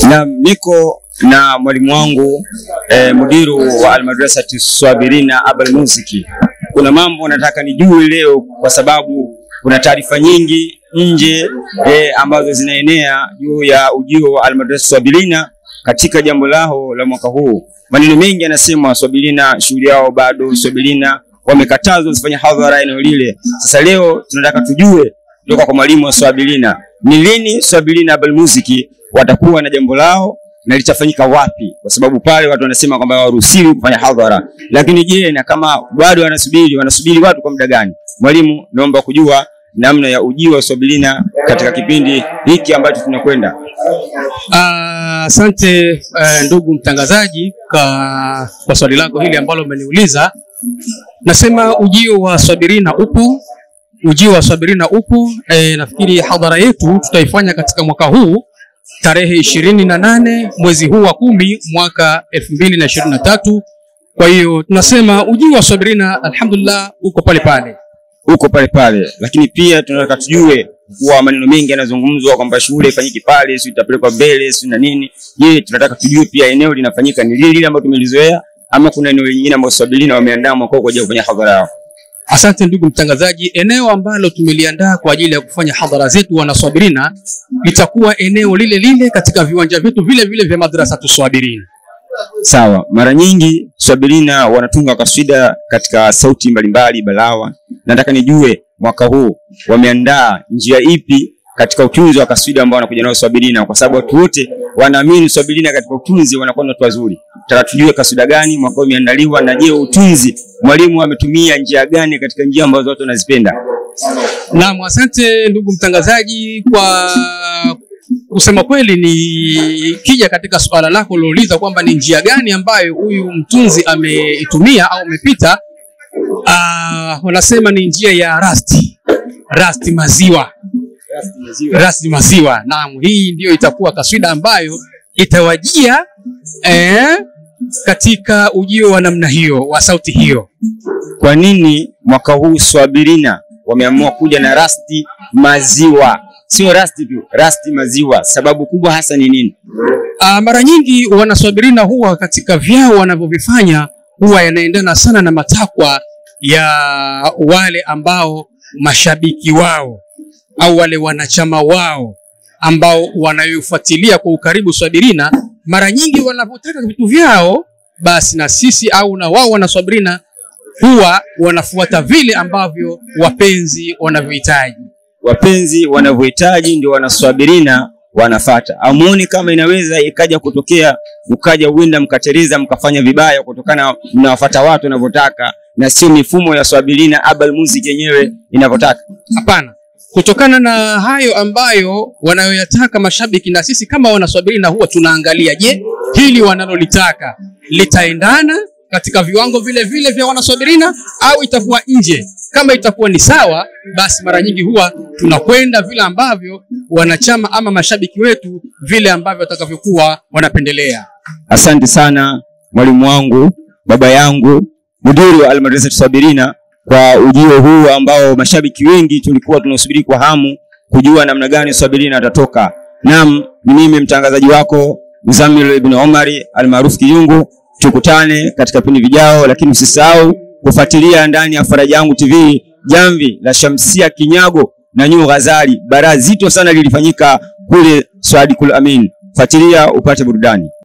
Na niko na mwalimu wangu eh, mudiru wa Almadrasati Swabirina Abal Muziki. Kuna mambo nataka nijue leo, kwa sababu kuna taarifa nyingi nje eh, ambazo zinaenea juu ya ujio wa Almadrasati Swabirina katika jambo lao la mwaka huu. Maneno mengi yanasema Swabirina shughuli yao bado, Swabirina wamekatazwa usifanye hadhara eneo lile. Sasa leo tunataka tujue kutoka kwa mwalimu wa Swabilina ni lini Swabilina Abal Muziki watakuwa na jambo lao na litafanyika wapi, kwa sababu pale watu wanasema kwamba hawaruhusiwi kufanya hadhara. Lakini je, na kama bado wanasubiri, wanasubiri watu kwa muda gani? Mwalimu, naomba kujua namna ya ujio wa Swabilina katika kipindi hiki ambacho tunakwenda. Asante uh, ndugu mtangazaji kwa, kwa swali lako hili ambalo umeniuliza. Nasema ujio wa Swabirina upo, ujio wa Swabirina upo. E, nafikiri hadhara yetu tutaifanya katika mwaka huu tarehe ishirini na nane mwezi huu wa kumi mwaka elfu mbili na ishirini na tatu. Kwa hiyo tunasema ujio wa Swabirina alhamdulillah uko pale pale. huko pale pale, lakini pia tunataka tujue kuwa maneno mengi yanazungumzwa kwamba shule ifanyike pale, si itapelekwa mbele, si na nini. Je, tunataka tujue pia eneo linafanyika ni lile lile ambalo tumelizoea ama kuna eneo lingine ambalo Swabilina wameandaa mwaka huu kwa ajili ya kufanya hadhara yao? Asante ndugu mtangazaji, eneo ambalo tumeliandaa kwa ajili ya kufanya hadhara zetu wanaswabirina litakuwa eneo lile lile katika viwanja vyetu vile vile vya madrasa tuswabirina. Sawa, mara nyingi Swabilina wanatunga kaswida katika sauti mbalimbali balawa. Nataka nijue mwaka huu wameandaa njia ipi katika utunzi wa kaswida ambao wanakuja nao Swabilina, kwa sababu watu wote wanaamini Swabilina katika utunzi wanakuwa ni watu wazuri. Nataka tujue kaswida gani mwaka huu imeandaliwa, na je, utunzi mwalimu ametumia njia gani katika njia ambazo watu wanazipenda? Naam, asante ndugu mtangazaji kwa kusema kweli, ni kija katika suala lako ulilouliza kwamba ni njia gani ambayo huyu mtunzi ameitumia au amepita. Ah, wanasema ni njia ya rasti rasti maziwa rasti maziwa. Naam, hii ndiyo itakuwa kaswida ambayo itawajia eh, katika ujio wa namna hiyo wa sauti hiyo. Kwa nini mwaka huu Swabilina wameamua kuja na rasti maziwa? Sio rasti tu, rasti maziwa. Sababu kubwa hasa ni nini? Uh, mara nyingi wanaswabirina huwa katika vyao wanavyovifanya huwa yanaendana sana na matakwa ya wale ambao mashabiki wao au wale wanachama wao ambao wanayofuatilia kwa ukaribu Swabirina. Mara nyingi wanavyotaka vitu vyao, basi na sisi au na wao wanaswabirina huwa wanafuata vile ambavyo wapenzi wanavyohitaji. Wapenzi wanavyohitaji ndio wanaswabirina wanafata. Amuoni kama inaweza ikaja kutokea ukaja uenda mkateriza mkafanya vibaya kutokana mnawafata watu wanavyotaka na sio mifumo ya Swabilina Abal Muziki yenyewe inavyotaka. Hapana, kutokana na hayo ambayo wanayoyataka mashabiki, na sisi kama wanaswabirina huwa tunaangalia, je, hili wanalolitaka litaendana katika viwango vile vile vya wanaswabirina au itakuwa nje? Kama itakuwa ni sawa, basi mara nyingi huwa tunakwenda vile ambavyo wanachama ama mashabiki wetu vile ambavyo watakavyokuwa wanapendelea. Asante sana mwalimu wangu, baba yangu, mudiri wa Almadrasa Swabirina kwa ujio huu ambao mashabiki wengi tulikuwa tunasubiri kwa hamu kujua namna gani Swabirina atatoka. Naam, ni mimi mtangazaji wako Mzamil ibn Omari almaarufu Kiyungu. Tukutane katika vipindi vijao, lakini usisahau kufuatilia ndani ya Faraja Yangu TV jamvi la Shamsia Kinyago na Nyu Ghazali. Bara zito sana lilifanyika kule Swadikul Amin. Fuatilia upate burudani.